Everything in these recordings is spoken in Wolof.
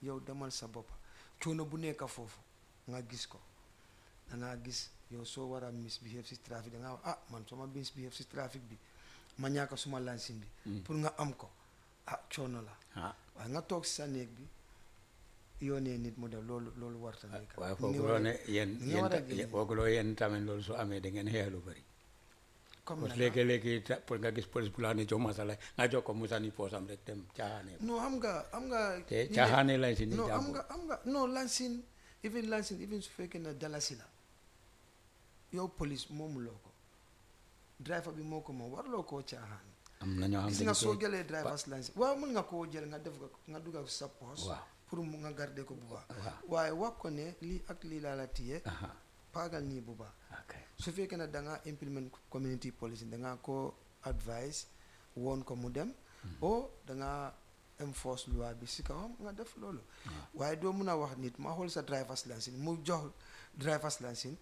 yow demal sa bopp coono bu nekk foofu nga gis ko da ngaa gis yow soo war a misbehave si trafic da ngaa wax ah man soo ma misbehave si trafic bi ma ñàkk suma lansin bi pour nga am ko ah coono la ah waaye nga toog si sa néeg bi yoonee nit mu def loolu loolu warta nekk waaye ni fooguloo war a- ne yéen ni nga yéen war a ta- génne. fooguloo yéen tamit loolu su amee da ngeen xeex lu bëri comme parce que naka léegi-léegi ta- pour nga gis police bu la ne jox masala nga jox ko mu sànni poosam rek dem caaxaane non xam nga xam nga te ñi de- caaxaane lañ si ni non am jàmbur nga am nga non lansin even lansin even su fekkee ne dalasi la yow police moomuloo ko driver bi moo ko moom warloo koo caaxaan am na ñoo xam gis dañ nga soo koy- jëlee drivers lansin waaw mën nga koo jël nga def ko nga dugal sa poche waaw pour mu nga garder ko bu baax waaw waaye wax ko ne lii ak lii laa la téye aha paagal nii bu baax ok su fekkee ne da nga implement community policy da nga ko advice woon ko mu dem o da nga enforce loi bi si kawam nga def loolu waaye doo mun a wax nit ma xool sa driver's license mu jox driver's license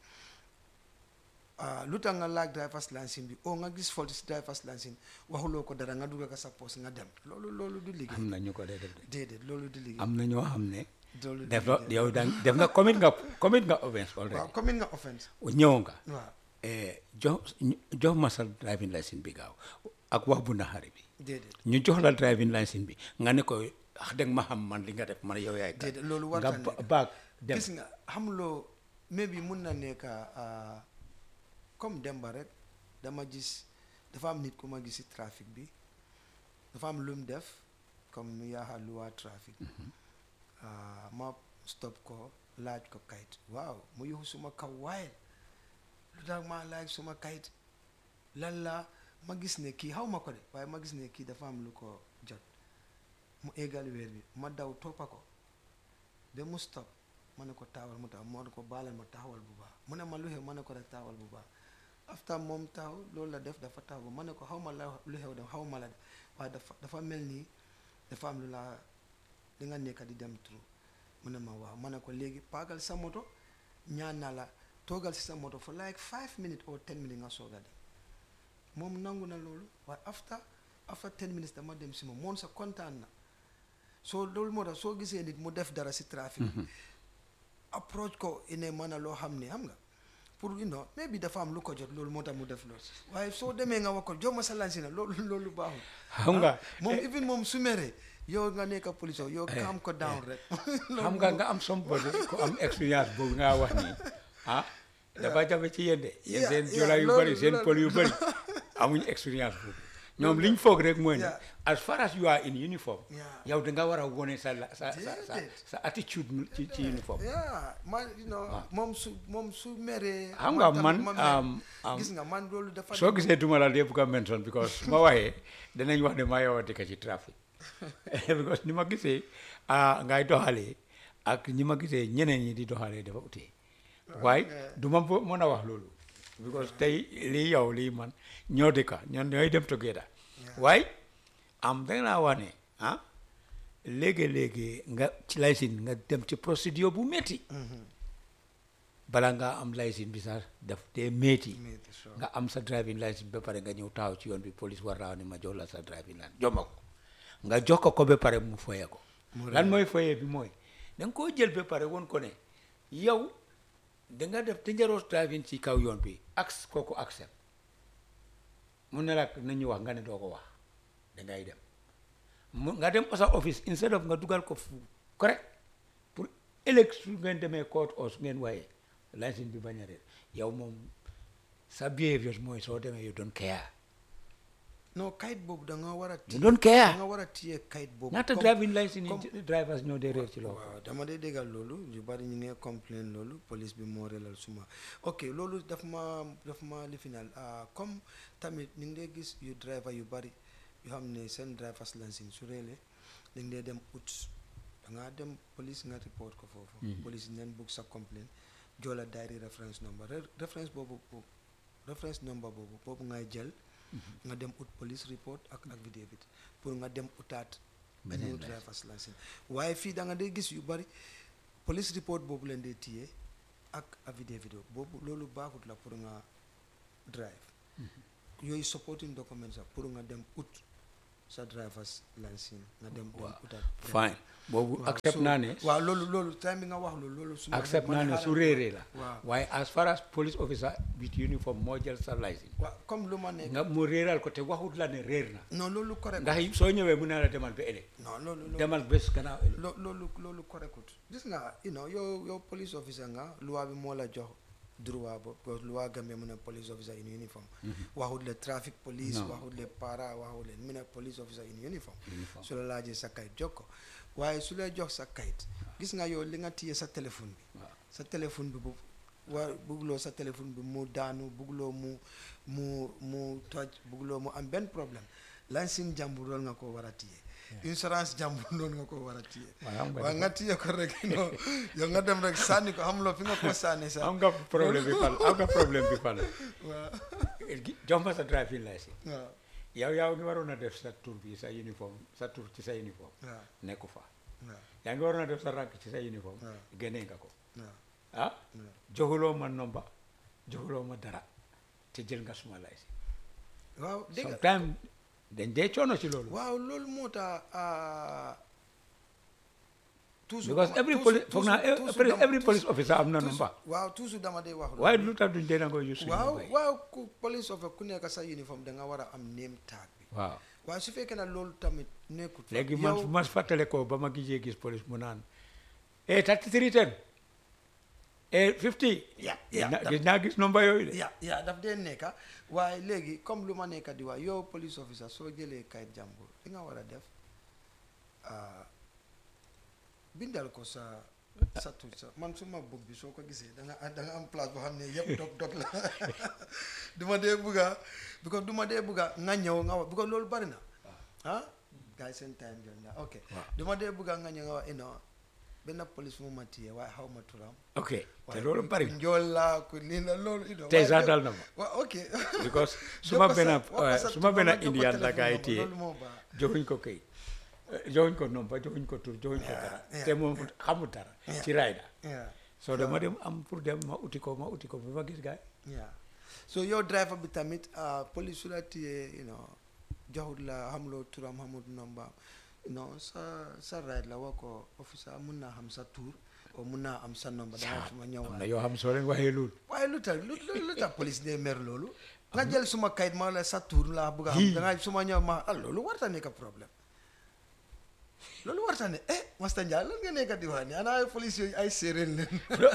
ah lu tax nga laaj driver's license bi o nga gis fault si driver's license waxuloo ko dara nga dugal ko sa poche nga dem loolu loolu du liggéey am na ñu ko dee def de déedéet loolu du liggéey am na ñoo xam ne loolu du def na liggéey yow daan def nga commit nga commit nga offense waaw already commune nga offense ñëw nga waaw eh, jox jox ma sa driving license bi gaaw ak wax bu naxari bi déedéet ñu jox la driving license bi nga ne ko wax dëgg ma xam man li nga def man yow yaay kat déedéet loolu nga warta ba- nekk. baag dem gis nga xamuloo mais bi mun na nekk ah, comme demba rek dama gis dafa am nit ku ma gis si trafic bi dafa am lu mu def comme yaaxa luwaa trafic ah, ma stop ko laaj ko kayit waaw mu yuxu suma kaw waaye lu tax ma laaj suma kayit lan la ma gis ne kii xaw ma ko de waaye ma gis ne kii dafa am lu ko jot mu égal weer bi ma daw toppa ko ba mu stop ma ne ko taawal mu taxaw ma ne ko baalal ma taxawal bu baax mu ne ma lu xew ma ne ko rek taawal bu baax after moom taxaw loolu la def dafa taxaw ma ne ko xaw ma la lu xew dem xaw ma la de waaye dafa dafa mel nii dafa am lu la li nga nekk di dem trop mu ne ma waaw ma ne ko léegi paagal sa moto ñaan naa la toogal si sa moto for like five minutes or ten minutes nga soog a dem moom nangu na loolu waaye after after ten minutes dama dem si moom moom sa kontaan na soo loolu moo tax soo gisee nit mu def dara si trafic bi approach ko ine mën a loo xam ne xam nga pour you know maybe dafa am lu ko jot loolu moo tax mu def loolu waaye soo demee nga wax ko jox ma sa lansi na loolu loolu baaxul xam nga moom even moom su meree yow nga nekk police yow calm ko down rek xam nga nga am somebody ku am expérience boobu nga wax nii ah dafa jafe ci yéen de yéen Yeah, seen yeah, jola yu loolu- bëri seen loolu- pël yu bëri amuñu expérience boobu ñoom liñ foog rek mooy ne Yeah. as far as you are in uniform Yeah. yow da nga war a wone sa la- sa sa sa Déedéet. sa attitude ci ci uniforme yeah man you know moom su moom su meree xam nga tamit man ma mer. um, um, gis nga man loolu dafa soo gisee duma la dee bugg a mention because su ma waxee danañ wax ne maa yow a dëkk ci trafic because ni ma gisee ah ngay doxalee ak ñi ma gisee ñeneen ñi di doxalee dafa utee waaye du ma bo- mën a wax loolu because tey lii yow lii man ñoo dëkka ñoom ñooy dem together waaye am da naa wax ne ah léegi-léegi nga ci laysin nga dem ci procédure bu métti bala nga am laysin bi sax daf dee métti Métti, sure. nga am sa driving license ba pare nga ñëw taxaw ci yoon bi police war naa ne ma jox la sa driving license jox ma ko nga jox ko ko ba pare mu foye ko lan mooy foye bi mooy da nga koo jël ba pare woon ko ne yow da nga def dangerous driving ci kaw yoon bi ak kooku accept mu ne la nañu wax nga ne doo ko wax dangay dem mu nga dem sa office instead of nga dugal ko fu correct pour ëllëg su ngeen demee court o su ngeen waaye license bi bañ a réer yow moom sa behavior mooy soo demee you don't care non kayit boobu da nga war a you téye don't da care nga war a téye kayit boobu ñaata comme- driving license comme- yi drivers ñoo dee réer ci loolu waaw dama dee déggal loolu yu bari ñu ngi complain loolu police bi moo relal suma ok loolu daf ma daf ma lifinal ah comme tamit ñu ngi dee gis yu driver yu bari yu xam ne seen drivers license su réele dañ dee dem ut da ngaa dem police nga report ko foofu police yi neen bugg sa complain joola diary reference number Re- reference boobu boobu reference number boobu boobu ngay jël nga dem ut police report ak affidavit pour nga dem utaat Beneen new license. drivers license waaye fii da nga dee gis yu bari police report boobu leen dee téye ak affidavit boobu loolu baaxut la pour nga drive yooyu supporting documents la pour nga dem ut sa driver's license nga dem dem Waaw. utat fine boobu waaw, accept so- naa ne waaw loolu loolu time bi nga wax loolu loolu su ma accept ma naa ne xaaral su ma- réeree la waaw waaye as far as police officer with uniform moo jël sa license waaw comme lu ma nekk nga mu réeral ko te waxut la ne réer na non loolu correct ndax soo ñëwee mu ne la demal ba ëllëg non loolu loolu demal bés gannaaw ëllëg lo loolu loolu correctut gis nga you know yow yow police officer nga loi bi moo la jox droit bo parce que loi Gambie mu ne police officer in uniform waxut le traffic police Non. waxut le para waxut le mu ne police officer in uniform Uniform. su la laajee sa kayit jox ko waaye su lay jox sa kayit gis nga yow li nga téye sa téléphone bi waaw sa téléphone bi bu waa bugguloo sa téléphone bi mu daanu bugguloo mu mu mu toj bugguloo mu am benn problème lansin jàmbur loolu nga ko war a téye insurance jàmbur loolu nga ko war a téye waaye xam nga waaye nga téye ko rek non yow nga dem rek sànni ko xamuloo fi nga ko sànni sax am nga problème bi fan am nga problème bi fan waaw jox ma sa driving license waaw yow yaa ngi waroon a def sa tur bi sa uniforme sa tur ci sa uniforme waaw nekku fa waaw yaa ngi waroon a def sa rank ci sa uniforme waaw. génnee nga ko waaw ah waaw. joxuloo ma nomba joxuloo ma dara te jël nga suma license waaw dégg nga sometime dañ dee coono ci loolu waaw loolu moo tax ah, toujours because dama- every toujours- police foog naa toujours- toujours every dama- every police officer am na toujours- nomba waaw toujours dama dee wax loolu. waaye lu tax duñ dee nangoo use suñu waaw nomba yi waaw ku police officer ku nekk sa uniforme da nga war a am name tag bi waaw waaye su fekkee ne loolu tamit nekkut fa, léegi man yow- su ma fàttale ko ba ma gisee gis police mu naan e thirty three ten e fifty ya ya na- daf- gis naa gis nomba yooyu de ya ya daf dee nekka waaye léegi comme lu ma nekka di wax yow police officer soo jëlee kayit jàmbur li nga war a def ah, bindal ko sa sa tur sa man suma book bi soo ko gisee da nga da nga am place boo xam ne yëpp dog dog la du ma dee bugga because du ma dee bugga nga ñëw nga wax because loolu bari na ah gars yi seen time jot na ok Waaw. du ma dee bugga nga ñëw nga wax ino benn police mu ma téye waaye xaw ma turam ok te waaye loolu ku- bari ku na njool laa ku lii la loolu ino tey waaye sax de- dal na ma waaw ok because Jox suma ko sa- benn wax ko sa suma tur, benn ma jox ko indian la téléphone gaa yi number, téye loolu moo baax. joxuñ ko kayit joxuñ ko nomba joxuñ ko tur joxuñ ko dara yeah. te moom xamul dara Yeah. ci rayda Yeah, soo dama dem am pour dem ma uti ko ma uti ko bi ma gis gaay yeah. so yow driver bi tamit ah, police su la téyee you know joxut la xamuloo turam xamut nomba you know sa sa ride la wax ko officer mun naa xam sa tur o mun naa am sa nomba danga suma am ñëwaat na yoo xam soo leen waxee loolu waaye lu tax lu lu lu tax police dee mer loolu nga jël suma kayit ma la sa tur laa bëgg a xam Hii. danga suma ñëw ma ah loolu warta nekk problème loolu warta ne eh Master Njie lan nga nekk di wax ni ana ay police yooyu ay séeréer leen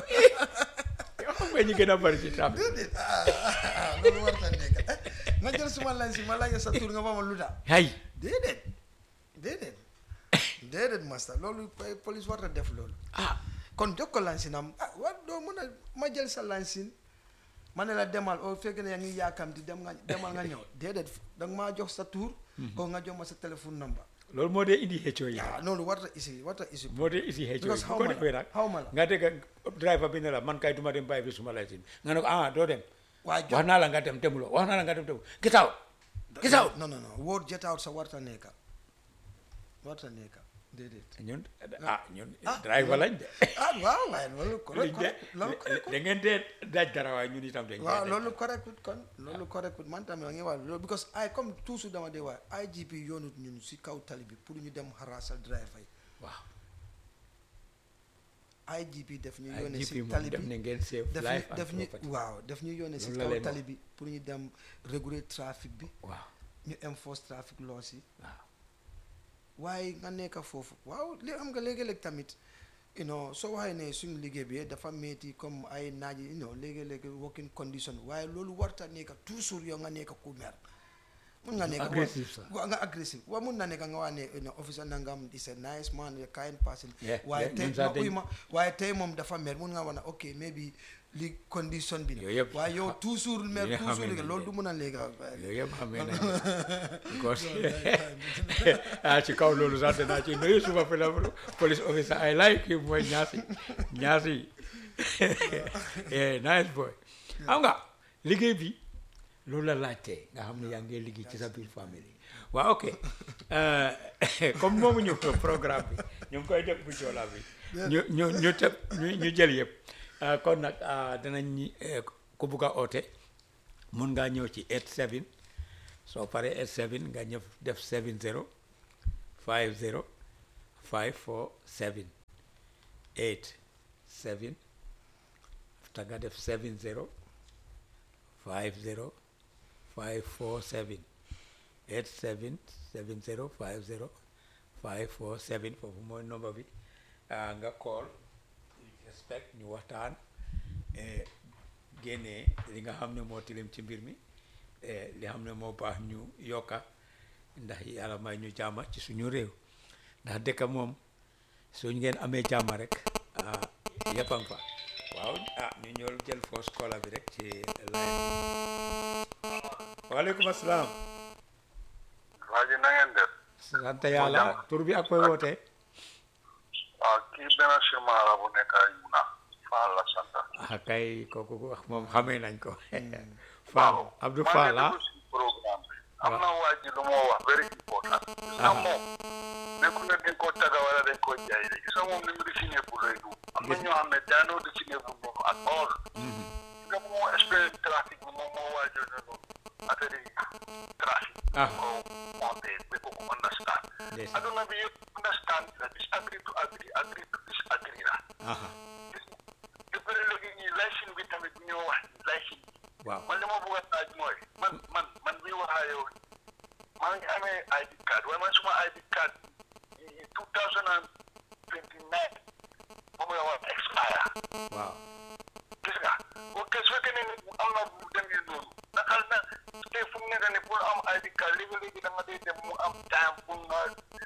yoo xam nga ñi gën a bari ci trafic déedéet ah, ah, ah, loolu warta nekk eh nga jël suma lan si ma laaj sa tur nga ma ma lu tax hay déedéet déedéet déedéet Master loolu eh, police warta def loolu ah kon jox ko lansinam ah wa doo mën a ma jël sa lansin ma ne la demal o fekkee ne yaa ngi yaakamti dem nga demal nga ñëw déedéet danga maa jox sa tur o nga jox ma sa téléphone number loolu moo dee indi xëccoo yi ah loolu warta isi warta isi moo dee indi xëccoo Because yi xaw bu ko ma la, defee nag xaw ma la. nga dégg driver bi ne la man kay duma dem bàyyi bi suma license nga ne ko ah doo dem waaye jox wax naa la nga dem demuloo wax naa la nga dem demuloo get out get out non non non wóor jet out sa warta nekka warta nekka déedéet ñun ah ñun Ah, driver lañ de ah waaw waaye loolu correct liñ de correct loolu correct da ngeen dee daaj dara waaye ñun itam dañ waaw dee loolu correct kon loolu correct man tamit ma ngi wax loolu because ay comme toujours dama dee wax IGP yoonut ñun si kaw tali bi pour ñu dem harassal driver yi waaw IGP def ñu ay yónnee GP si moom tali def bi na ngeen save def life ñu def and ñu property waaw def ñu yónnee si Loolu la kaw leen tali wax. bi pour ñu dem réguler trafic bi waaw ñu enforce trafic laws yi waaw waaye nga nekk foofu waaw li am nga léegi-léeg tamit you know soo waxee ne suñu liggéey bi dafa metti comme ay naaj yi you know léegi-léegi working condition waaye loolu warta nekk toujours yow nga nekk ku mer mun nga nekk Aggressive sax. waaw nga agressive waaw mun na nekk nga wax ne you know officer nangam is a nice man a kind person Yeah, waaye yeah, tey ñun sax ma uy dañ- ma waaye tey moom dafa mer mun nga wax ne ok maybe li condition bi Yooyu la yëpp waaye yow xa- toujours mer yooyu toujours xamee léegi nañ loolu leen. du mun a léegi yooyu yëpp xamee nañ because ah ci kaw loolu sax danaa ci nuyu suma fellow police officer I like him mooy ñaasi ñaasi eh nice boy xam nga liggéey bi loolu la laajtee nga xam ne yaa ngi liggéey ci sa biir famille waaw ok eh, comme moomu ñu programme bi ñu ngi koy def bu joola bi ñu ñu ñu tëb ñu ñu jël yëpp ah, kon nag ah, danañ ñi eh, ku bugg a oote mun ngaa ñëw ci 87 soo paree 87 nga ñëw def 70 50 547 8 7 after nga def 70 50 547 87 70 50 547 foofu mooy number bi ah, nga call respect ñu waxtaan eh, génnee li nga xam ne moo tilim ci mbir mi eh, li xam ne moo baax ñu yokka ndax yàlla may ñu jàmma ci suñu réew ndax dëkk moom suñ ngeen amee jàmma rek ah yëpp a ngi fa waaw ah ñu ñëw jël first caller bi rek ci line bi waaleykum asalaam waa ji na ngeen def sant yàlla tur bi ak koy wootee waaw kii benn simaara bu nekk ay Yuna Fall la sant. ah kay kooku wax moom xamee nañ ko Fall Abdou Fall ah maa ngi déglu si programme bi. am na waa ji lu moo wax very important. gis nga moom nekku ne dañ koo taga wala dañ koo jaay de gis nga moom ni mu dessiné bu lay du am na ñoo xam ne daanoo dessiné bu noonu ak all. gis nga moo expérience trafic bi moom moo waajal ne noonu affaire yi trafic. Ah. ko monté ba ko ko understand. Ndeysaan. aduna bi yëpp understand la disagree to agree agree to disagree la. aha te bëri léegi ñii laysin bi tamit bu ñoo wax laysin waaw man li ma bëgg a laaj mooy man man man mi wax ak yow maa ngi amee ID card waaye man suma ID card yi two thousand and twenty nine moom la war a expire waaw gis nga ok su fekkee ne nit am na bu demee noonu naka na tey fu mu nekk nii pour am ID card léegi-léegi da nga day dem mu am time pour nga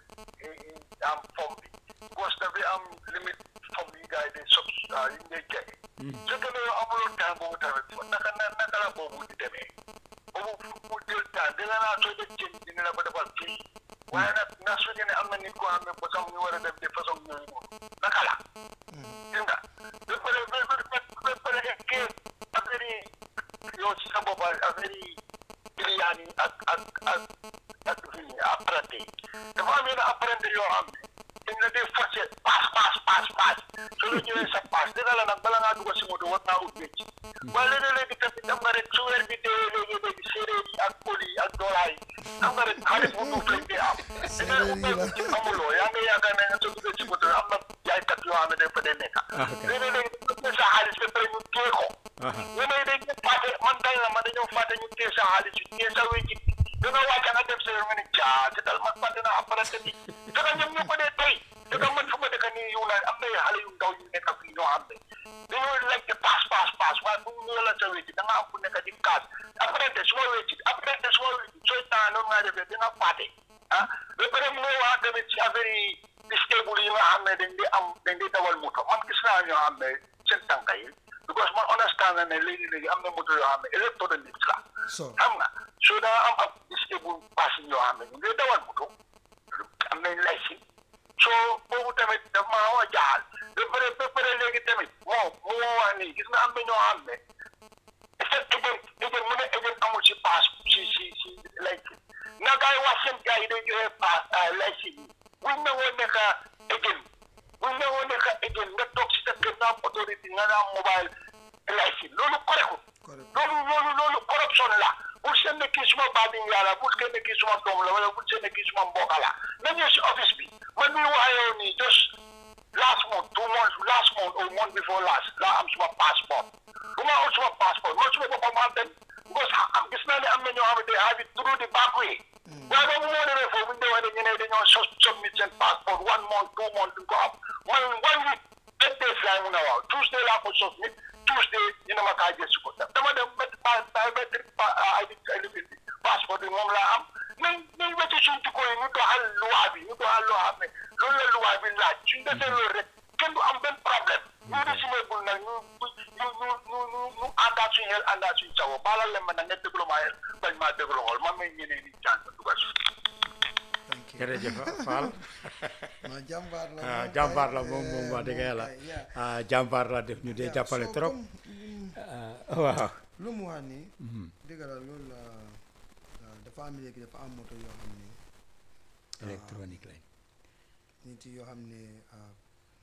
eh, am forme bi parce que dafay am limite forme yi gars yi day sob ah yi ngay jaay su fekkee ne yow amuloo temps boobu tamit fa naka na naka la boobu di demee boobu fu mu jël temps dina naa soo def jën dina la ko defal fii waaye nag ndax su fekkee ne am na nit koo xam ne ba sax mu war a def de façon ñooyu noonu naka la gis nga ba pare ba pare ba pare kii affaire yi yow ci sa bopp affaire yi client yi ak ak ak ak fii apprenti yi dafa am yenn apprenti yoo xam ne dañ la dee forcé paas paas paas paas soo la ñëwee sa paas dina la nag bala ngaa dugg si moto war naa ut wécc waaye léegi-léegi tamit am nga rek su weer bi dee léegi-léegi séeréer yi ak pël yi ak doolaa yi am nga rek xaalis bu duuf lañ dee am Séeréer yi la. ci amuloo yaa ngi yaakaar ne nga soo duggee si moto am na jaaykat yoo xam ne dañ fa dee nekk Ah, ok. léegi-léegi dañ sa xaalis ba pare ñu téye ko aha ñeneen dañ ñu fàtte man dañ la man dañoo fàtte ñu téye sa xaalis yi téye sa wécc da nga wàcc nga dem sa yoon nga ne caa ci dal man fàtte naa apparente bi fekk ñoom ñu ko dee tey fekk man fu ma dëkk nii yu na am na xale yu ndaw yu nekk fii ñoo xam ne dañoo lekk paas paas paas waaye bu ñu la sa wécc da nga am ku nekk di kaas apparente su ma wécc apparente su ma wécc sooy temps noonu ngaa defee da nga fàtte ah ba pare mu ngi wax tamit ci affaire yi stable yi nga xam ne dañ di am dañ di dawal moto man gis naa ñoo xam ne seen tànka yi because man understand na ne léegi-léegi am na moto yoo xam ne électronique la so xam nga soo daa am ab stable passing yoo xam ne ñu ngi dawal moto am nañ laysin soo boobu tamit daf maa xaw a jaaxal ba pare ba pare léegi tamit moom mu moo wax nii gis nga am na ñoo xam ne effet agent agent mu ne agent amul si pass si si si laysin na gars yi wax seen gars yi day joxe pass laysin yi buñ nangoo nekk agent buñ nangoo nekk agent nga toog si sa kër nga am autorité nga am mobile laysin loolu correct correct loolu loolu loolu corruption la bul seen ne kii suma baabin yàlla bul seen ne kii suma doom la wala bul seen ne kii suma mbokk la na ñëw si office bi man mii wax yow nii just last month two months last month or month before last laa am suma passeport bu ma am suma passeport man suma boppam maa dem because am gis naa ne am na ñoo xam ne they have it through the back way waaye boobu moo demee foofu bu ñu demee dañu ne dañoo so submit seen passeport one month two month duñ ko am man one week ten days laay mun a waaw Tuesday laa ko submit Tuesday ñu ne ma kaa jël si ko dama dem ba ba biométric identity passeport bi moom laa am nañ nañ wecci suñ jikko yi ñu doxal loi bi ñu doxal loo xam ne loolu la loi bi laaj suñ defee loolu rek kenn du am benn problème ñu résumé bul nag ñu ñu ñu ñu ñu ñu àndaat suñu xel àndaat suñu sago baalal leen ma nag nga déglu maa xel bañ maa déglu xool man may ñeneen ñi jàng dugal si thank you jërëjëf Fall ma jàmbaar la ah moom jàmbaar kay, la moom moom eh, wax dëgg moom yàlla kay, yeah. ah jàmbaar la def ñu dee Yeah, jàppale so trop comme, mm, ah, waaw lu mu wax nii dëgg la loolu la ah, dafa am léegi dafa am moto yoo xam ne électronique lañ nit yoo xam ne ah,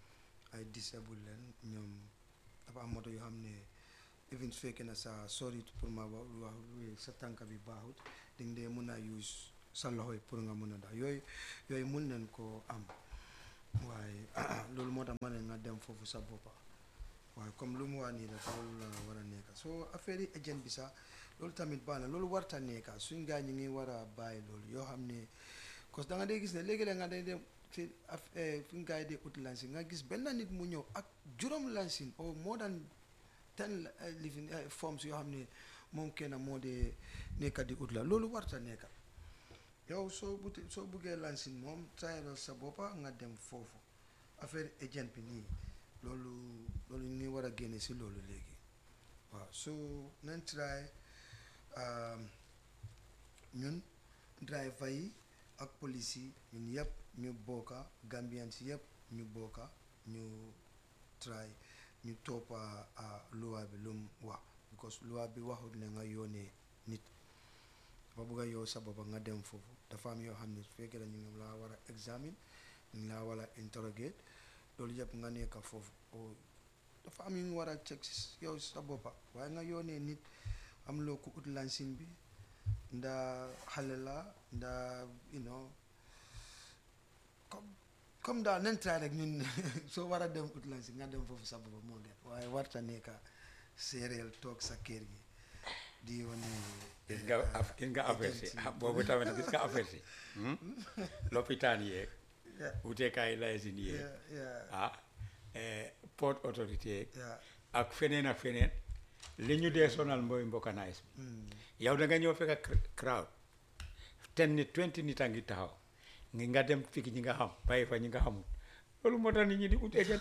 ay disable leen ñoom dafa am moto yoo xam ne even su fekkee ne sa sorry pour ma wax wax sa tànk bi baaxut dañ dee mën a use sa loxo yi pour nga mun a daw yooyu yooyu mun nañ koo am waaye loolu moo tax ma ne nga dem foofu sa boppa waaye comme lu mu wax nii dafa loolu la war a nekka soo affaire yi agent bi sax loolu tamit baax na loolu warta nekka suñ gaa ñi ngi war a bàyyi loolu yoo xam ne cause da nga dee gis ne léegi-léeg nga day dem ci af fi nga yi dee ut lansin nga gis benn nit mu ñëw ak juróom lansin or more than ten living forms yoo xam ne moom kenn moo dee nekka di ut la loolu warta nekka yow soo buti soo buggee lansin moom tayalal sa boppa nga dem foofu affaire agent bi nii loolu loolu ñu ngi war a génne si loolu léegi waaw so nañ try ñun driver yi ak police yi ñun yëpp ñu bokka Gambian si yëpp ñu bokka ñu try ñu toppa loi bi lu mu wax because loi bi waxut ne nga yónnee nit dafa bëgg a yow sa boppa nga dem foofu dafa am yoo xam ne su fekkee ñu ngi laa war a examine ñu ngi laa war a interrogate loolu yëpp nga nekk foofu o dafa am yu ñu war a check yow sa boppa waaye nga yónnee nit am loo ko ut lansin bi ndaa xale la ndaa you know comme comme daal nen try rek ñun soo war a dem ut lansin nga dem foofu sa boppa moo gën waaye warta nekka séeréel toog sa kër gi di wane gis nga af gis nga affaire si ah boobu tamit gis nga affaire si lopitaan yeeg wuteekaay laysin yeeg yeah yeah ah port autorité yeeg yeah ak feneen ak feneen li ñu dee sonal mooy mbokkanaayis bi mm. yow da nga ñëw fekk ak crowd ten nit twenty nit a ngi taxaw ngi nga dem fik ñi nga xam bàyyi fa ñi nga xamul loolu moo tax nit ñi di ut agent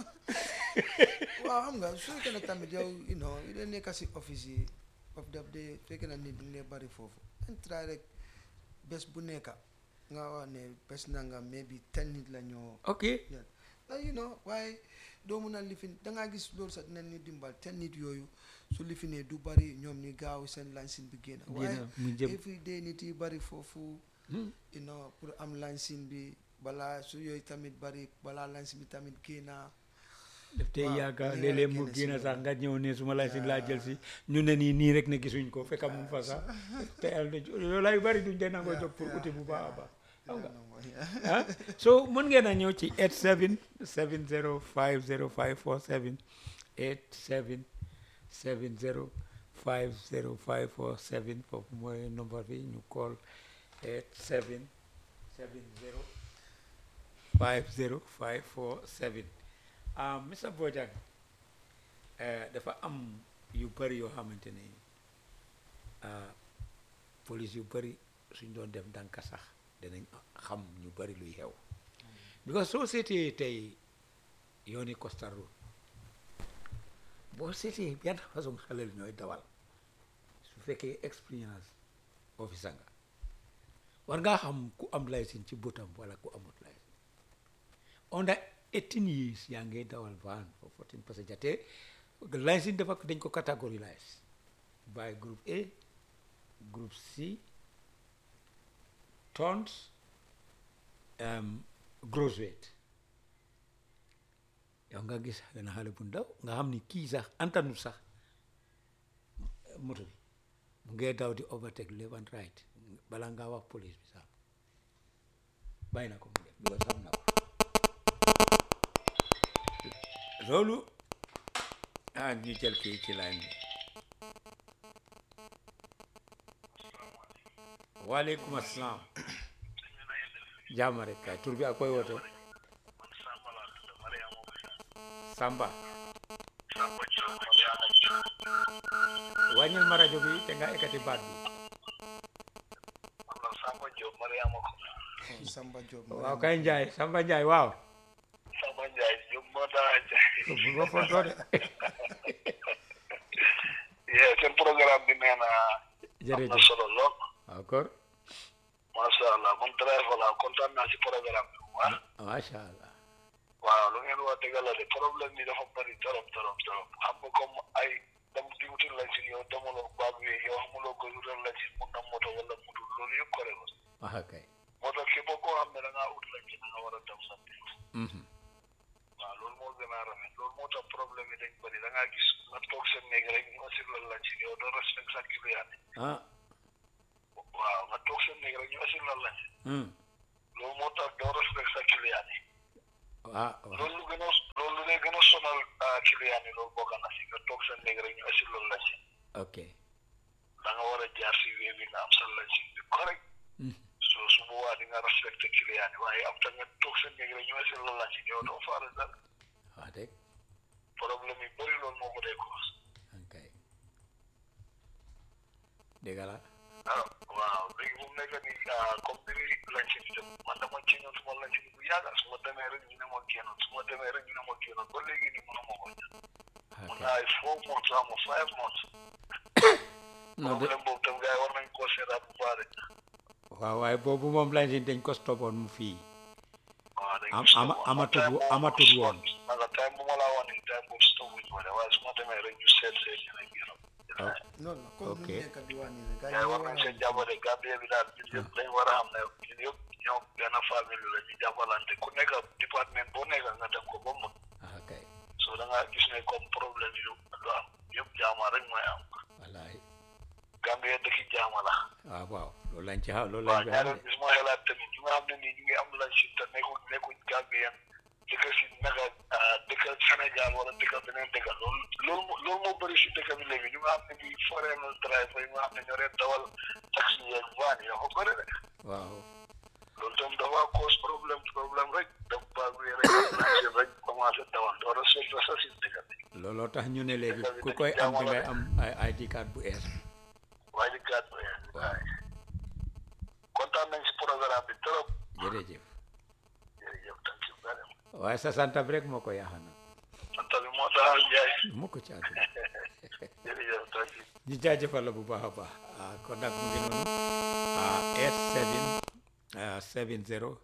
waaw xam nga su fekkee ne tamit yow you know yu dee nekk si office yi of daf dee fekkee na nit ñu ngi bari foofu dañ try rek bés bu nekk nga wax ne bés nanga maybe ten nit la ñoo ok yeah. na you know waaye doo mun a lifin dangaa gis loolu sax dinañ ñu dimbal ten nit yooyu su lifinee du bari ñoom ñu gaaw seen lansin bi génn waaye mu jëm every day nit yi bari foofu you know pour am lansin bi balaa su yooyu tamit bari balaa lansin bi tamit génna def tey waaw, yaakaar li nga léeg-léeg mu génne si génn sax loolu. nga ñëw ne su ma lay si laa jël si ñu ne nii nii rek ne gisuñ ko fekk mu fa sax te yàlla loolu lay bari duñ dee nangoo jóg pour uti bu baax a baax xam nga ah so mën ngeen a ñëw ci 87 70 50 547 87 70 50 547 foofu mooy number bi ñu call 87 70 50 547 ah Mr Bojang eh, dafa am yu bëri yoo xamante ne ah, police yu bëri suñ doon dem ndànk sax danañ xam ñu bëri luy xew because soo seetee tey yooni Costa Road boo seetee yan façon xalel ñooy dawal su fekkee expérience officer nga war ngaa xam ku am licence ci bëtam wala ku amut licence under 18 years yaa ngi dawal van for 14 passenger te licence dafa dañ ko catégorise by groupe A groupe C tons um, gross weight yow nga gis benn xale bu ndaw nga xam ni kii sax antanul sax moto bi mu ngee daw di overtake left and right bala ngaa wax police bi sax bàyyi na ko mu def because xam na ko loolu ah ñu jël kii ci line bi waaleykum asalaam jàmm rek kay tur bi ak koy woto Samba wàññil ma rajo bi te nga ekkati baat bi Samba Diop Mariama ko Samba Diop waaw kay Njaay Samba Njaay waaw Samba Ndiaye Diop moo daa Ndiaye bu ma fontoo de yee seen programme bi nee na am na jërëjëf solo lool waaw kor macha allah man driver la kontaan naa si programme bi bu baax macha allah waaw lu ngeen wax dëgg la de problème bi dafa bëri torop torop torop xam nga comme ay dem di wutul lañ si yow demaloo baag bi yow xamuloo ko wutal lañ si mun na moto wala mutul loolu yëpp kore la waxa kay moo tax képp koo xam ne da ngaa ut lañ si da nga war a dem sa biir Mhm. waaw loolu moo gën a rafet loolu moo tax problème yi dañ bëri da ngaa gis nga toog seen néeg rek ñu assuré lañ si yow doo respect sa client yi ah waaw nga toog seen néeg rek ñu asil la lañ Hmm. loolu moo tax doo respect sa client yi waaw waaw loolu lu gën a loolu lu lay gën a sonal ah, client yi loolu bokk na si nga toog seen néeg rek ñu asil la lañ ok da nga war a jaar si wéy bi nga am sa lañ bi correct Hmm. so su boobaa di nga respecté client yi waaye am ta nga toog seen néeg rek ñu asil la lañ yow doo faale dara wax dëgg problème yi bëri loolu moo ko dee cause ok dégg la ah waaw léegi bu mu nekk nii ah, comme ni lañ si dem man dama ci ñëw suma lañ si bu yàgg su ma demee rek ñu ne ma génnoon su ma demee rek ñu ne ma génnoon ba léegi nii mënu ma ko mun ok naa ay four months ama five months non de problème boobu tam gars yi war nañ koo seetaat bu baax de waaw waaye boobu moom lañ si dañ ko stoppoon mu fii waaw dañ Am- ko ama- stop amatul time wo- boobu amatul woon. naka time bu ma laa wax nii time boobu stop wuñ ma de waaye su ma demee rek ñu seet seet ñu ne génnoon ok noonu la comme Ok. nu nekk di wax nii rek gars gars yi yi war nañ seen jàppale Gambie bi daal ñun yëpp dañ war a xam ne ñun yëpp ñoom benn famille la ñu jàppalante ku nekk département boo nekk nga dem ko ba mu ok so da ngaa gis ne comme problème yu lu am yëpp jaama rek mooy am wallaay Gambie dëkki jaama la waaw waaw loolu lañ ci xam loolu waaw lañ fi xam ñaareel de bis ma xelaat tamit ñu nga xam ne nii ñu ngi am lañ si te nekkuñ nekkuñ Gambien dëkk si naka ah, dëkk Sénégal wala dëkk beneen dëkk loolu loolu moo loolu moo bëri si dëkk bi léegi ñu nga xam ne nii foreign driver yi nga xam ne ñoo leen dawal taxi yeeg van yi dafa bëri de waaw loolu tam dafa cause problème problème rek dafa baax bi rek lancé rek commencé dawal door a sol sa si dëkk bi looloo tax ñu ne léegi ku koy am da ngay am ay ID card bu ees waaye di gàtt waaye kontaan nañ si programme bi trop jërëjëf jërëjëf thank you very much waaye sa sant bi rek moo ko yaaxa na sant bi moo tax Njaay mu ko ci àdduna jërëjëf thank you ñu jaajëfal la bu baax a baax ah kon nag mu ngi noonu ah 87 ah 70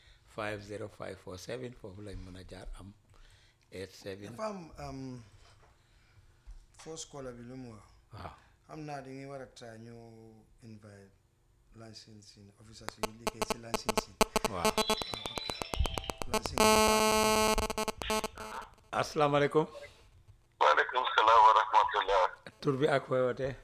50547 foofu lañ mën a jaar am 87 dafa am um, first caller bi lu mu wax waaw xam naa dañuy war a try ñu invite licensing officers yi liggéey si licensing waaw licensing asalaamaaleykum waaleykum salaam wa rahmatullah tur bi ak fooy wootee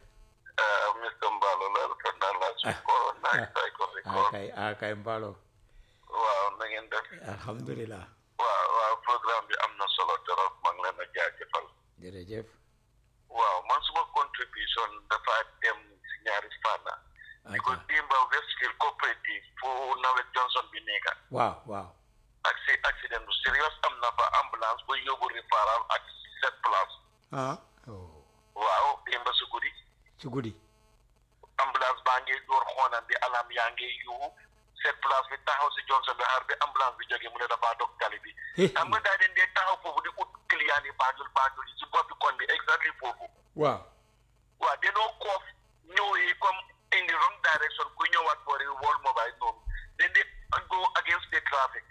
Mr Mballo la rafet naa la su ko naaj tay ko fi ah kay ah kay mbaalo waaw na ngeen def alhamdulilah waaw waaw programme bi am na solo trop maa ngi leen a jaajëfal jërëjëf waaw man suma contribution dafa dem si ñaari fànna ko aca dimba Westfield coopérative fu nawet Johnson bi nekka waaw waaw ak si accident bu serious am na fa ambulance bu yóbbu réparal ak sept place ah oh waaw dimba si guddi ci guddi ambulance baa ngi door xoonam bi alam yaa ngi yuuxu sept place bi taxaw si Johnson bi xaar bi ambulance bi jógee mu ne dafa dog tali bi xam nga daa den dee taxaw foofu di ut client yi baajul baajul yi si boppi kon bi exactly foofu waaw waaw danoo koof ñëwee comme in the wrong direction ku ñëwaat boori wall mobile noonu then they go against the traffic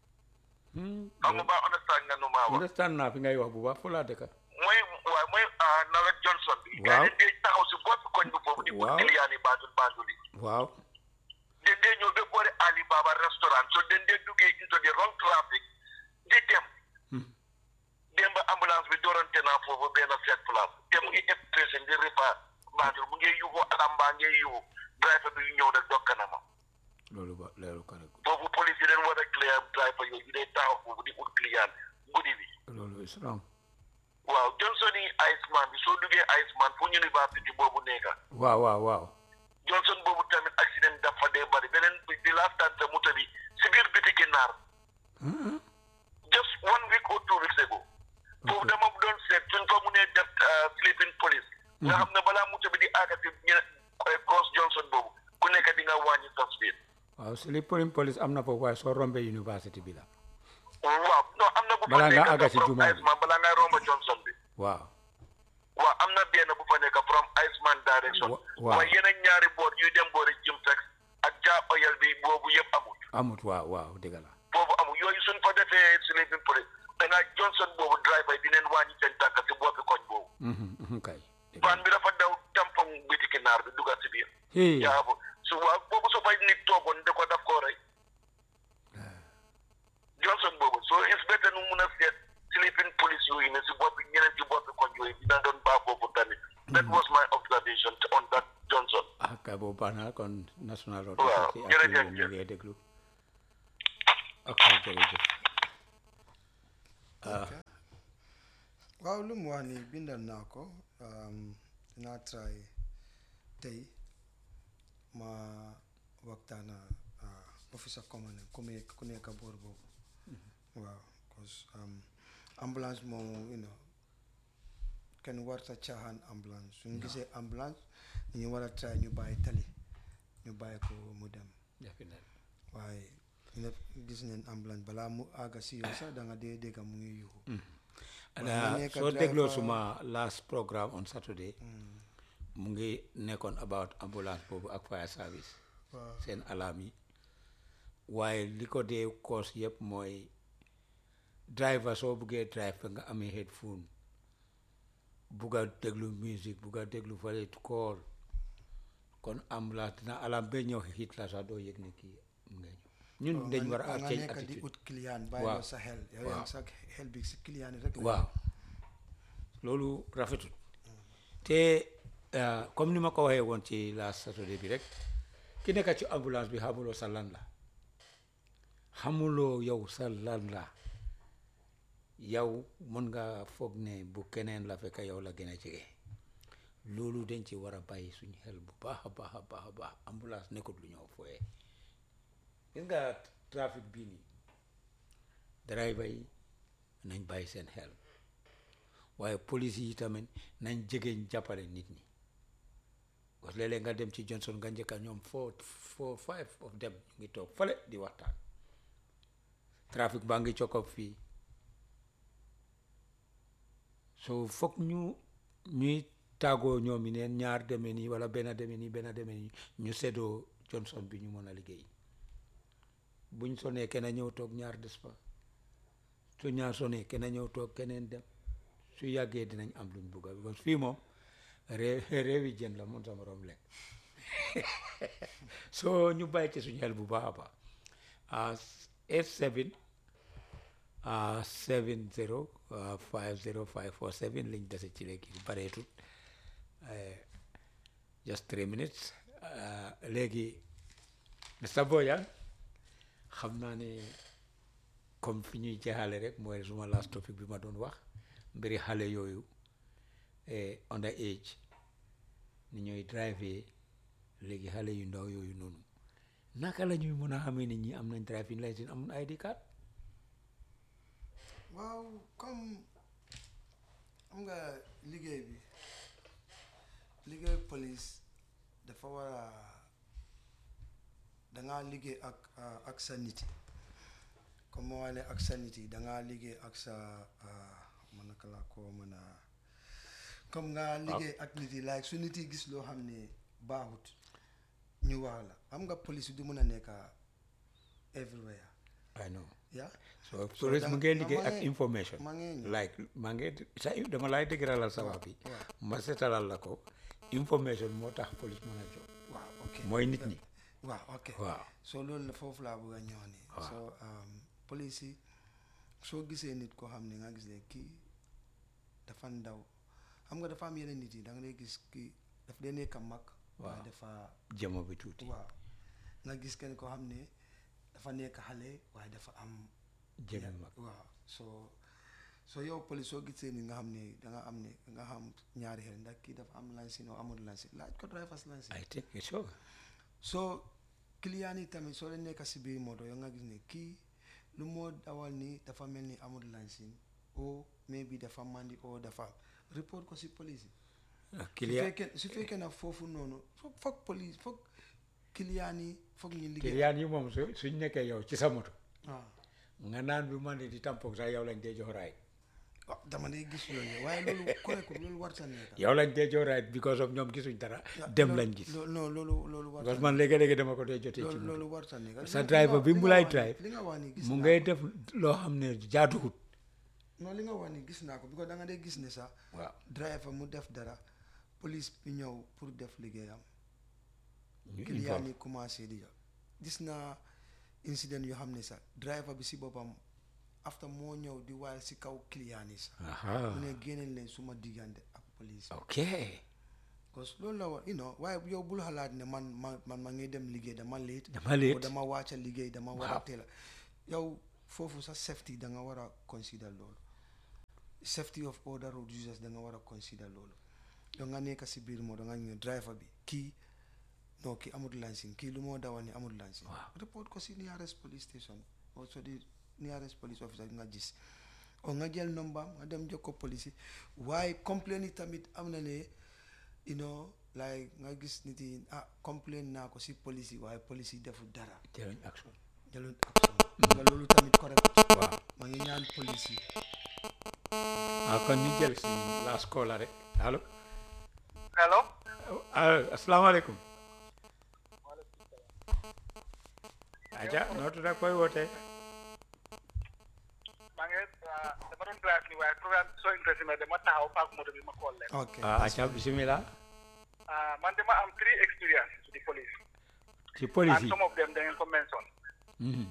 Hmm, xam nga ba understand nga nu maa wax understand naa fi ngay wax bu baax fu laa dëkka mooy waaw mooy ah, nawet Johnson bi Waaw. gaa dee taxaw si boppi koñ bi foofu di ut Waaw. client yi baajul baajul yi waaw den dee ñëw ba boori Alibaba restaurant so den dee duggee into the wrong traffic di dem Hmm. démb ambulance bi doorante naa foofu benn sept place te mu ngi ëpp pressé di repa baajul mu ngi yuuxu alam baa ngi yuuxu driver bi ñëw rek dokk na ma loolu ba loolu correct foofu police yi leen war a clear driver yooyu day taxaw foofu di ut client guddi bi loolu is wrong waaw Johnson yi Iceman bi soo duggee Iceman fu university boobu nekka waaw waaw waaw Johnson boobu tamit accident dafa dee bari beneen bi di last time sa moto bi si biir bitiki naar Hmm, just one week or two weeks ago foofu dama doon seet suñ fa mu nee def sleeping police nga xam ne balaa moto bi di àgga si ñe cross Johnson boobu ku nekk di nga wàññi sa speed waaw si li police police am na foofu waaye soo rombee university bi la waaw non am na bu fa Balaa nga nekk àgga si from jumaa bi. Iceman balaa nga romba Johnson bi waaw waaw am na benn bu fa nekk from Iceman direction Wa- waaw. waaye yeneen ñaari boor yuy dem boori Jimtex ak Jah Oil bi boobu yëpp amul amut waaw waaw dëgg la boobu amul yooyu suñ fa defee sleeping police danaa Johnson boobu driver yi dineen wàññi seen tànk si boppi koñ boobu Mhm, mhm, kay dëgg van bi dafa daw tampon bitiki naar bi dugal si biir Hey. jaabu su waaw boobu su fay nit toogoon da ko daf koo rey Johnson boobu so it's better nu mun a seet sleeping police yooyu ne si boppi ñeneen ci boppi koñ yooyu dina doon baax foofu tamit that was my observation on that Johnson ah kay waaye boobu baax na kon national road Waaw, authority ak jërëjëf, yéen ñu ngi déglu ok jërëjëf ok waaw lu mu wax ni bindal naa ko um, naa try tey ma waxtaana uh, officer commandant ku nekk ku nekk boor boobu waaw cause um, ambulance moom you know kenn warta caaxaan ambulance suñu gisee ambulance ñu war a try ñu bàyyi tali ñu bàyyi ko mu dem definitely waaye ñëpp gis neen ambulance balaa mu àgga si yow sax da nga dee dégg mu ngi yuuxu And, Waaw, uh, ma nekk soo dégloo driver- suma last programme on Saturday mu ngi nekkoon about ambulance boobu ak fire service waaw seen alarme yi waaye li ko dee cause yëpp mooy driver soo buggee drive fa nga amee headphone bugg a déglu musique bugg a déglu fale call kon ambulance dina alarme ba ñëw hit la sax doo yëg ne kii mu ngay ñëw ñun dañ war a nga change nekk di attitude ut client bàyyi Waaw. la sa xel yow Waaw. yaa sa xel bi si client yi rek la waaw loolu rafetul te uh, comme ni ma ko waxee woon ci last Saturday bi rek ki nekk ci ambulance bi xamuloo sa lan la xamuloo yow sa lan la yow mën nga foog ne bu keneen la fekk yow la gën a jege loolu dañ ci war a bàyyi suñu xel bu baax a baax a baax a baax ambulance nekkut lu ñëw fooyee gis nga trafic bii nii driver yi nañ bàyyi seen xel waaye police yi tamit nañ jegeñ jàppale nit ñi parce que léeg-léeg nga dem ci Johnson nga njëkka ñoom four four five of them ñu ngi toog fale di waxtaan trafic baa ngi cokop fii so foog ñu ñuy tàggoo ñoom yi neen ñaar demee nii wala benn demee nii benn demee nii ñu seddoo Johnson bi ñu mën a liggéey buñ sonee kenn ñëw toog ñaar des fa su ñaar sonee kenn ñëw toog keneen dem su yàggee dinañ am luñ bugga because fii moom réew réewi jën la mun sama morom lekk soo ñu bàyyi ci suñu xel bu baax a baax ah eight seven ah seven zero five zero five four seven liñ dese ci léegi bareetut eh, just three minutes ah, léegi Mr Bojang xam naa ne comme fi ñuy jeexale rek mooy suma last topic bi ma doon wax mbiri xale yooyu eh, under age ni ñooy drive léegi xale yu ndaw yooyu noonu naka la ñuy mën a xamee ni ñi am nañ driving license amun ID card waaw comme xam nga liggéey bi liggéey police dafa war a dangaa liggéey ak ah, ak sa nit yi comme moo wane ak sa nit yi dangaa liggéey ak sa ah, man naka laa ko mën a comme nga liggéey ak nit yi like su nit yi gis loo xam ne baaxut ñu wax la xam nga police du mën a nekk everywhere I know yeah so So police da- mu ngee da- liggéey ma ak ngee- information ma ngee ñëw. like maa ngee sa dama laay dëgëralal sa wax bi waaw. ma seetalal la ko information moo tax police mën a jox waaw ok mooy nit ñi waaw ok waaw soo loolu la foofu laa bëgg a ñëw nii Waaw. soo police yi soo gisee nit koo xam ne nga gis ne kii dafa ndaw xam nga dafa am yeneen nit yi da nga lay gis kii daf dee nekk mag waaye Waaw. dafa jamo bi tuuti waaw nga gis kenn koo xam ne dafa nekk xale waaye dafa am jëme ya- mag waaw soo soo yow police soo gisee ni nga xam ne da nga am ne nga xam ñaari xel ndax kii dafa am licence oo amul licence laaj ko driver's license I think it's so soo client yi tamit soo leen nekk si biir moto yow nga gis ne kii lu moo dawal nii dafa mel ni amul licence o maybe dafa mandi o dafa report ko si police yi ah, su client fekkee su fekkee nag foofu noonu foog foog police foog client yi foog ñu liggéey client yi moom su suñ nekkee yow ci sa moto waaw nga naan bi man di tampon sax yow lañ dee jox raay waaw dama day gis yooyu waaye loolu correct loolu warta nekk yow lañ dee jox raay because of ñoom gisuñ dara dem lañ gis loolu non loolu loolu warta because man léegi-léegi dama ko dee jotee ci loolu moto loolu warta nekk sa Li nga driver wax- bi li mu nga lay wax ni- drive li nga wax ni gis mu naa ngay ko. def loo xam ne jaaduwut non li nga wax ni gis naa ko because da nga dee gis ne sax waaw driver mu def dara police bi ñëw pour def liggéeyam ñu client informe yi commencé di jox gis naa incident yoo xam ne sax driver bi si boppam after moo ñëw di waayal si kaw client yi sax aha mu ne génneen leen suma diggante ak police ok parce que loolu la war you know waaye yow bul xalaat ne man man man ma ngi dem liggéey dama late Dama late. o dama wàcca liggéey dama war a Waaw. teel a yow foofu sa safety da nga war a consider loolu safety of other road users da nga war a consider loolu yow nga nekk si biir moo da nga ñëw driver bi kii non kii amul licence kii lu moo dawal ni amul licence Waaw. report ko si nearest police station also di nearest police officer nga gis o nga jël number nga dem jox ko police yi waaye complain yi tamit am na ne you know like nga gis nit yi ah complain naa ko si police yi waaye police yi deful dara jëluñ action jëloon action nga loolu tamit correct waaw ma ngi ñaan police yi ah kon ñu jël si last call la rek allo hello ah asalaamaaleykum aja noo tudd ak koy wootee maa ngi dama doon drive ni waaye programme bi soo intéressé mais dama taxaw paak moto bi ma call leen ok ah aja bisimilah Ah, man dama am three experience to the police ci police and yi some of them da ngeen ko mention Mhm.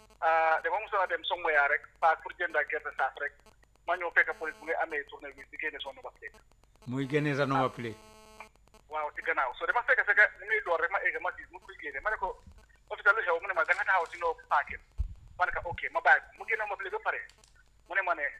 ah dama mosoon a dem somewhere rek paak pour jënd ak gerte saaf rek ma ñëw fekk police bu ngay amee tournevis di génne son number plate muy génne sa number plate waaw ci gannaaw so dama fekk fekk mu ngi door rek ma egg ma gis mu koy génne ma ne ko officier lu xew mu ne ma da nga taxaw si noo paakin ma ne ko ok ma bàyyi ko mu génne ma plate ba pare mu ne ma ne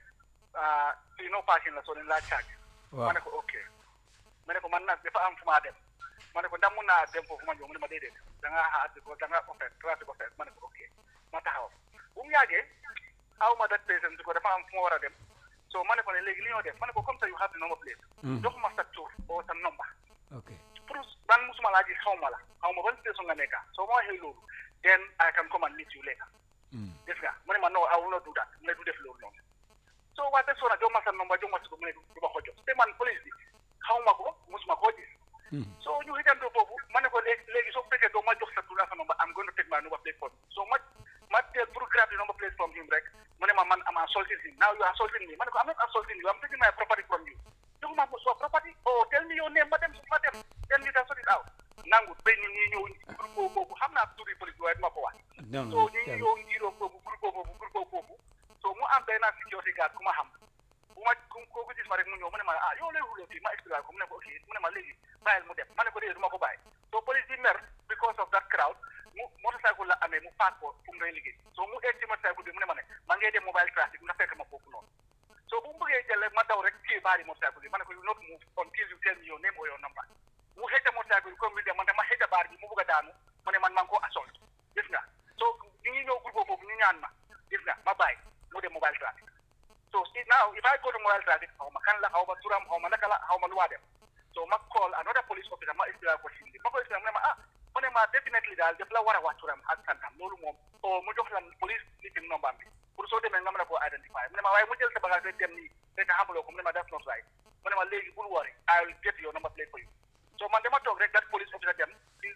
ah si noo paakin la soo leen laa charge ma waaw ne ko ok ma ne ko man nag dafa am fu maa dem ma ne ko ndax mun naa dem foofu ma ñëw mu ne ma déedéet da ngaa xaar ko da ngaa offert trafic offert ma ne ko ok ma taxaw bu mu yàggee aw ma dat patient ko dafa am fu ma war a dem so ma ne ko ne léegi li ñoo def ma ne ko comme ça you have the number plate Mhm. jox ma sa tur oo sa number ok pour man musuma laa gis xaw ma la xaw ma ban station nga nekka soo ma waxee loolu then I can come and meet you later Mm. gis nga mu ne ma no I will not do that mu ne du def loolu noonu so waa te sona jox ma sa number jox ma si ko mu ne du ma ko jox te man police bi xaw ma ko musuma koo gis Mhm. so ñu xitandoo foofu ma ne ko léegi léegi soo fekkee doo ma jox sa tur ak sa number I'm going to take my number plate from you so ma ma teel pour grab the number plate from him rek mu ne ma man am assaulting him now you are assaulting me ma ne ko I'm not assaulting you I'm taking my property from you jox ma so property oh tell me your name ma dem ma dem then we can sort it out nangu ba nit ñi ñëw groupe boobu xam naa turi police bi waaye duma ko wax non so non ñu jarul. ñëw ngiroo boobu groupe boobu groupe boobu so mu am benn security guard ku ma xam bu ma ku kooku gis ma rek mu ñëw mu ne ma ah yow lay xuloo fii ma expliqué ko mu ne ko ok mu ne ma léegi bàyyil mu dem ma ne ko déedéet du ma ko bàyyi so police bi mer because of that crowd mu motorcycle la amee mu paak ko fu mu ngay liggéey so mu egg ci motorcycle bi mu ne ma ne ma ngay dem mobile traffic nga fekk ma foofu noonu so bu mu bëggee jël rek ma daw rek kii baari motorcycle bi ma ne ko you not move until you tell me your name or your number mu xëcc motorcycle bi comme bi dem man dama xëcc baar bi mu bëgg a daanu mu ne man maa ngi ko assault gis nga so ñu ngi ñëw groupe boobu ñu ñaan ma gis nga ma bàyyi mu dem mobile traffic so see now if I go to mobile traffic xaw ma kan la xaw ma turam xaw ma naka la xaw ma lu waa dem so ma call another police officer ma expliqué ko si ma ko expliqué mu ne ma ah mu ne ma definitely daal def la war a wax turam ak santam loolu moom o mu jox la police meeting number bi pour soo demee nga mën a koo identify mu ne ma waaye mu jël sa bagage rek dem nii fekk xamuloo ko mu ne ma that's not right mu ne ma léegi bul worry I will get your number plate for you so man dama toog rek that police officer dem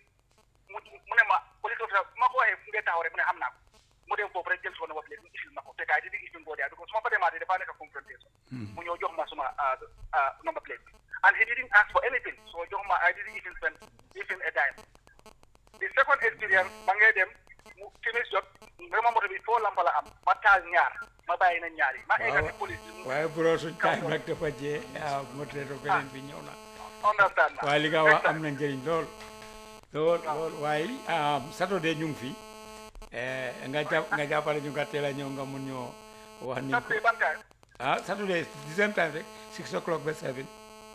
mu mu ne ma police officer bu ma ko waxee fu ngeen taxaw rek mu ne xam naa ko mu dem foofu rek jël suma number plate mu isil ma ko fekk ay di di isil boo dee because su ma fa demaatee dafa nekk confrontation mu ñëw jox ma suma ah, ah, number plate bi and he didn't ask for anything so jox ma I didn't even spend even a dime the second experience ba ngay dem mu timis jot vraiment moto bi foo lampa la am ma taal ñaar ma bàyyi na ñaar yi ma egga ci police bi mu waaye bro suñ time nag dafa jee ah moteto beneen bi ñëw na understand na waaye li nga wax am Exactly. na njëriñ lool lool lool waaye ah saturday ñu ngi fi eh, nga jàpp nga jàppale ñu nga teel a ñëw nga mun ñoo wax ni ko Saturday ban time ah saturday the same time rek six o'clock ba seven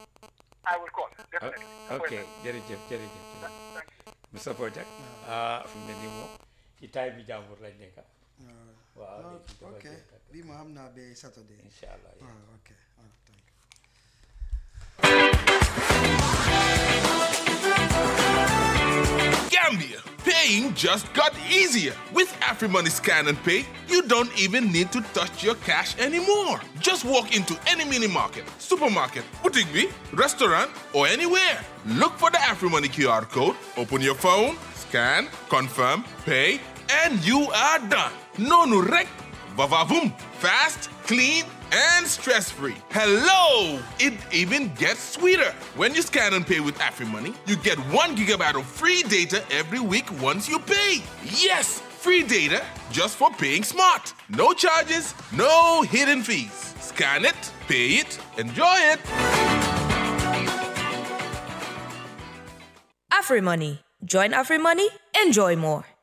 I will call definitely ok jërëjëf jërëjëf jërëjëf Thank you. Mr Bojang ah fi mu ne nii moom ci time bi jàmbur lañ nekk waaw Ah, léegi dafa ok jeex tak. bii ma xam naa ba Saturday incha allah yeah. ah ok ah thank you Gambia, paying just got easier. With AfriMoney Scan and Pay, you don't even need to touch your cash anymore. Just walk into any mini market, supermarket, boutique, bee, restaurant, or anywhere. Look for the AfriMoney QR code, open your phone, scan, confirm, pay, and you are done. No nurek, vavavoom. Fast, clean, and stress-free. Hello! It even gets sweeter. When you scan and pay with AfriMoney, you get one gigabyte of free data every week once you pay. Yes, free data just for paying smart. No charges, no hidden fees. Scan it, pay it, enjoy it. AfriMoney. Join AfriMoney, enjoy more.